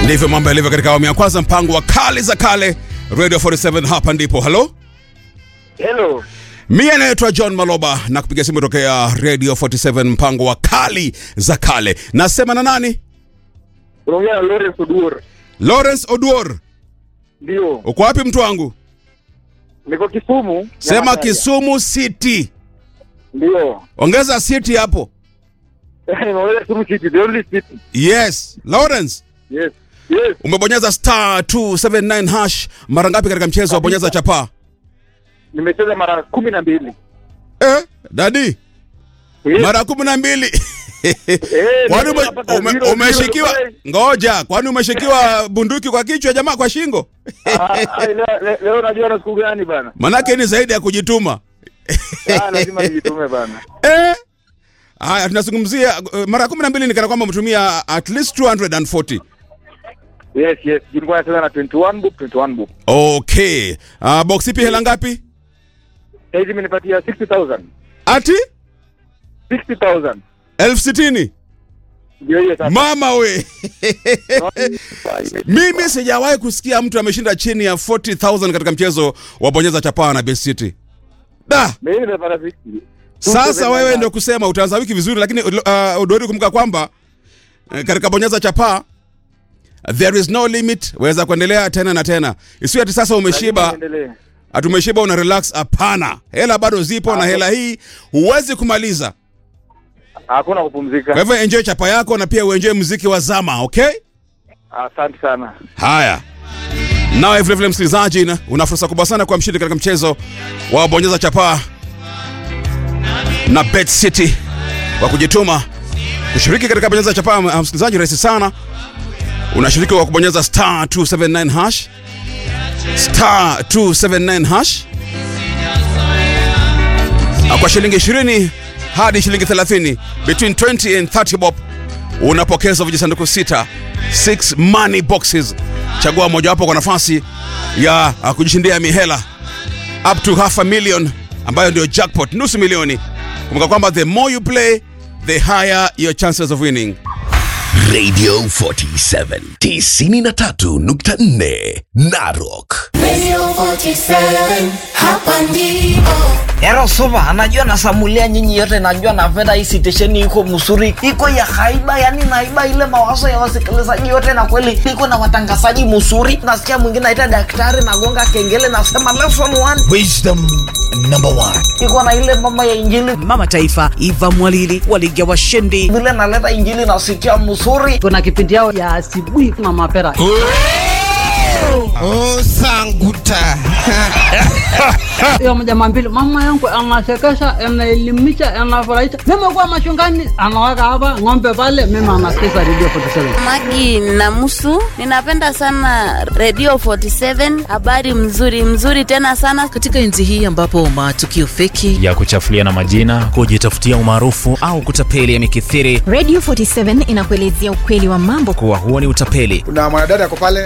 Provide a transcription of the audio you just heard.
Ndivyo mambo yalivyo katika awamu ya kwanza, mpango wa kale za kale, Radio 47 hapa ndipo. Halo, Hello. mie naitwa John Maloba na kupiga simu tokea Radio 47, mpango wa kali za kale. Nasema na nani? Unaongea na Lawrence Oduor. Lawrence Oduor. Ndio. Uko wapi mtu wangu? Niko Kisumu. Sema Nyamataria. Kisumu City, Ndio. ongeza city hapo. Nimeongea Kisumu City, the only city. Yes, Lawrence, Yes. Yes. umebonyeza star 279 hash mara ngapi katika mchezo wa bonyeza chapaa? Nimecheza mara kumi na mbili. Eh, dadi, Yes. mara kumi na mbili. Eh, Kwani ume, nimepata ume, zero, umeshikiwa zero, ngoja, kwani umeshikiwa bunduki kwa kichwa jamaa, kwa shingo? Ah, ah, leo- leo- Leo najua na siku gani bana. Manake ni zaidi ya kujituma. Ah, lazima nijitume bana. Eh? Haya, tunazungumzia uh, mara kumi na mbili ni kana kwamba mtumia at least 240. Yes, yes. Nilikuwa nacheza na 21 book, 21 book. Okay. Uh, box ipi hela ngapi? Sasa hizi imenipatia 60,000. Ati 60,000. elfu sitini. Ndio hiyo sasa. Mama we. Mimi sijawahi kusikia mtu ameshinda chini ya 40,000 katika mchezo wa bonyeza chapaa na Best City. Da, Mimi nimepata 60. sasa wewe ndio kusema utaanza wiki vizuri, lakini uh, udori kumbuka kwamba uh, katika bonyeza chapaa there is no limit, waweza kuendelea tena na tena. Isiwe ati sasa umeshiba Endelee. atumeshiba una relax. Hapana, hela bado zipo na hela hii huwezi kumaliza. Hakuna kupumzika. Kwa hivyo enjoy chapa yako na pia uenjoy muziki wa zama, okay? Asante sana. Haya, nawe vile vile msikilizaji, na- una fursa kubwa sana kwa mshindi katika mchezo wa bonyeza chapaa na Bet City kwa kujituma kushiriki katika bonyeza chapaa. m- Msikilizaji, rahisi sana, unashiriki kwa kubonyeza star 279 hash star 279 hash Na kwa shilingi 20 hadi shilingi 30 between 20 and 30 bob unapokezwa vijisanduku sita 6 money boxes. Chagua mojawapo kwa nafasi ya uh, kujishindia mihela up to half a million ambayo ndio jackpot, nusu milioni. Kumbuka kwamba the more you play the higher your chances of winning. Radio 47 93.4 Narok. Radio 47, hapa ndipo. Ero supa, anajua nasamulia nyinyi yote, najua na fedha hii sitesheni iko msuri, iko ya haiba, yani naiba ile mawazo ya wasikilizaji yote, na kweli iko na watangazaji msuri. Nasikia mwingine aita daktari, nagonga kengele, nasema lesson one, Wisdom number one. iko na ile mama ya injili, mama taifa Eva Mwalili waliga washindi. vile naleta injili nasikia msuri. kuna kipindi yao ya asubuhi na mapera Oh, sanguta. hiyo mjama mbili mama yangu anasekesha anaelimisha anafurahisha mimi kuwa machungani anaweka hapa ng'ombe pale mimi anasikiza redio 47 Magi Namusu, ninapenda sana Radio 47, habari mzuri mzuri tena sana. Katika enzi hii ambapo matukio feki ya kuchafulia na majina kujitafutia umaarufu au kutapeli yamekithiri, Radio 47 inakuelezea ukweli wa mambo. kuwa huo ni utapeli. kuna mwanadada ako pale